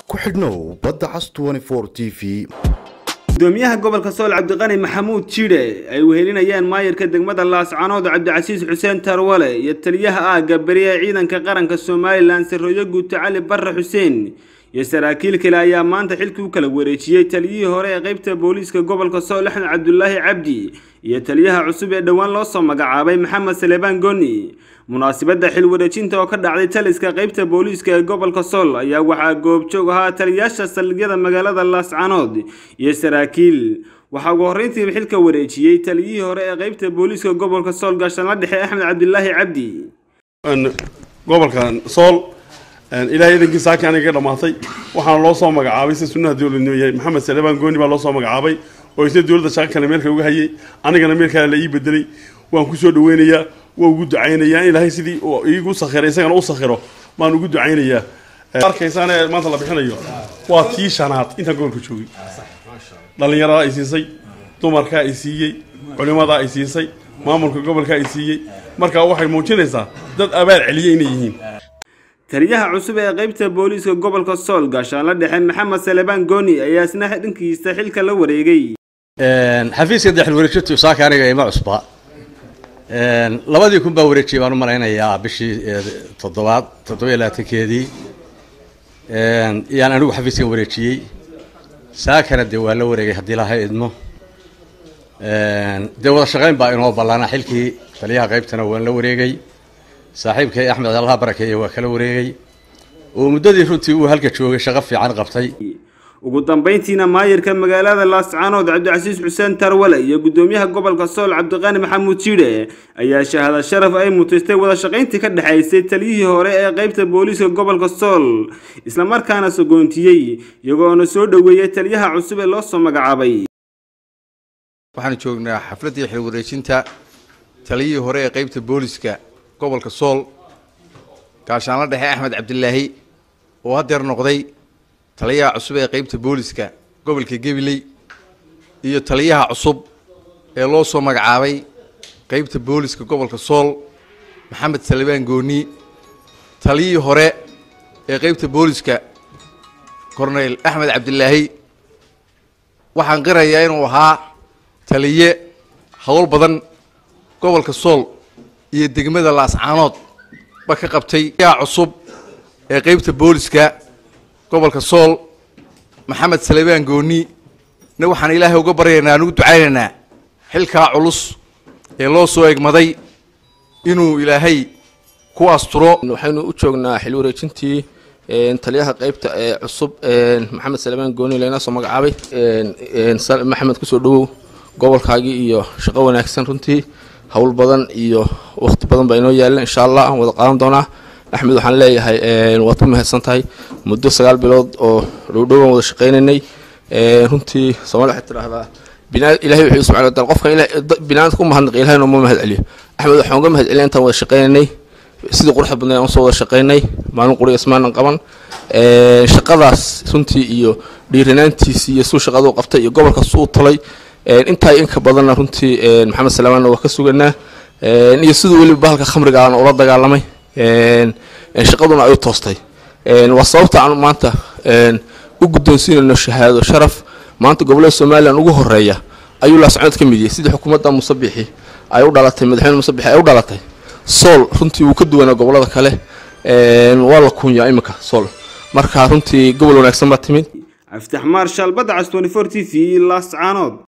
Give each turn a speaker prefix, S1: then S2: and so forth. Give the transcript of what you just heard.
S1: ku xidhnow badda cas t v
S2: gudoomiyaha gobolka sool cabdiqani maxamuud jidhe ay wehelinayaan maayirka degmada laascanood cabdicasiis xuseen tarwale iyo taliyaha aagga beri ee ciidanka qaranka somalilan sarooyo guuto cali barre xuseen iyo saraakiil kale ayaa maanta xilkii u kala wareejiyey taliyihii hore ee qeybta booliiska gobolka sool axmed cabdulaahi cabdi iyo taliyaha cusub ee dhowaan loo soo magacaabay maxamed salebaan goni munaasabadda xil wareejinta oo ka dhacday taliska qeybta booliiska ee gobolka sool ayaa waxaa goobjoog ahaa taliyaasha saldhigyada magaalada laascanood iyo saraakiil waxaa ugu horreyntiiba xilka wareejiyey taliyihii hore ee qeybta booliiska gobolka sool gaashaanla dhexe axmed cabdilaahi cabdi
S3: gobolkan sool ilaahay idankii saaki aniga ka dhammaatay waxaana loo soo magacaabay si sunnaha dowladnimo yahay maxamed salebaan gooni baa loo soo magacaabay oo isna dowladda shaqo kale meelka uga hayay anigana meel kale la ii bedelay waan kusoo dhaweynayaa waa ugu ducaynayaa in ilaahay sidii iigu sakhiro isagana u sakhiro baan ugu ducaynayaa arkaysaan ee maanta la bixinayo waa tii shanaad intaan gobolka joogay dhallinyarada ay siisay dumarkaa ay siiyey culimadaa ay siisay maamulka gobolka ay siiyey marka waxay muujinaysaa dad abaal celiya inay yihiin
S2: taliyaha cusub ee qeybta booliiska gobolka sool gaashaanla dhexe maxamed salebaan gooni ayaa isna dhankiisa xilka la wareegay
S4: xafiiska dexil wareejintu saaka aniga ima cusba labadii kun baa wareejiyay baan u malaynayaa bishii toddobaad toddoba iyo labaatankeedii yaan anigu xafiiskan wareejiyey saakana dee waa la wareegay haddii laha idmo dee wada shaqayn baa inoo ballaana xilkii taliyaha qaybtana waan la wareegay saaxiibkay axmed allaha barakeeye waa kala wareegay oo muddadii runtii uu halka joogay shaqo fiican qabtay
S2: ugu dambeyntiina maayirka magaalada laascanood cabdicasiis xuseen tarwale iyo gudoomiyaha gobolka sool cabdiqani maxamuud jidhe ayaa shahaada sharaf ay mutaystay wada shaqayntii ka dhexaysay taliyihii hore ee qeybta booliiska gobolka sool islamarkaana sogoontiyey iyagoona soo dhoweeyey taliyaha cusub ee loo soo magacaabay
S5: waxaanu joognaa xafladdii xil wareejinta taliyihii hore ee qeybta booliiska gobolka sool gaashaanla dhexe axmed cabdilaahi oo haddeer noqday taliyaha cusub ee qeybta booliska gobolka gabiley iyo taliyaha cusub ee loo soo magacaabay qeybta booliska gobolka sool maxamed salebaan gooni taliyihii hore ee qeybta booliska corneyl axmed cabdilaahi waxaan qirayaa inuu ahaa taliye howl badan gobolka sool iyo degmada laascaanood ba ka qabtay taliyaha cusub ee qeybta booliska gobolka sool maxamed salebaan gooni na waxaan ilaahay uga baryaynaa anugu ducaynaynaa xilkaa culus ee loo soo egmaday inuu ilaahay ku asturo
S6: waxaynu u joognaa xil wareejintii taliyaha qeybta ee cusub maxamed salebaan gooni lena soo magacaabay maxamed kusoo dhawow gobolkaagii iyo shaqo wanaagsan runtii howl badan iyo waqti badan baa inoo yaalla insha allah aan wada qaadan doonaa axmed waxaan leeyahay waad ku mahadsan tahay muddo sagaal bilood oo dhowdhowaan wada shaqaynaynay runtii soomali waxay tidhaahdaa ilahay wuxuu subxana wataala qofkan binaadamka ku mahadnaq ilahay nooma mahad celiyo axmed waxaan uga mahad celiya intaan wada shaqaynaynay sidii quruxda badnay aan usoo wada shaqaynay maalin quriga ismaanan qaban shaqadaas runtii iyo dhiiranaantiisii iyo suu shaqadu qabtay iyo gobolkaas uu talay intaa inka badanna runtii maxamed salamaanna waa ka suganaa iyo siduu weliba bahalka khamriga aan ula dagaalamay shaqaduna ay u toostay waa sababta aan maanta u guddoonsiinayno shahaado sharaf maanta gobollada somalilan ugu horeeya ayuu laascood ka mid yahay sidii xukuumadda musabixi ay u dhalatay madaxweyne musabixi ay u dhalatay sool runtii wuu ka duwanaa gobollada kale waa la kunyaa iminka sool marka runtii gobol wanaagsan baa timid
S2: aftax maarshaal badda cas t v laascaanood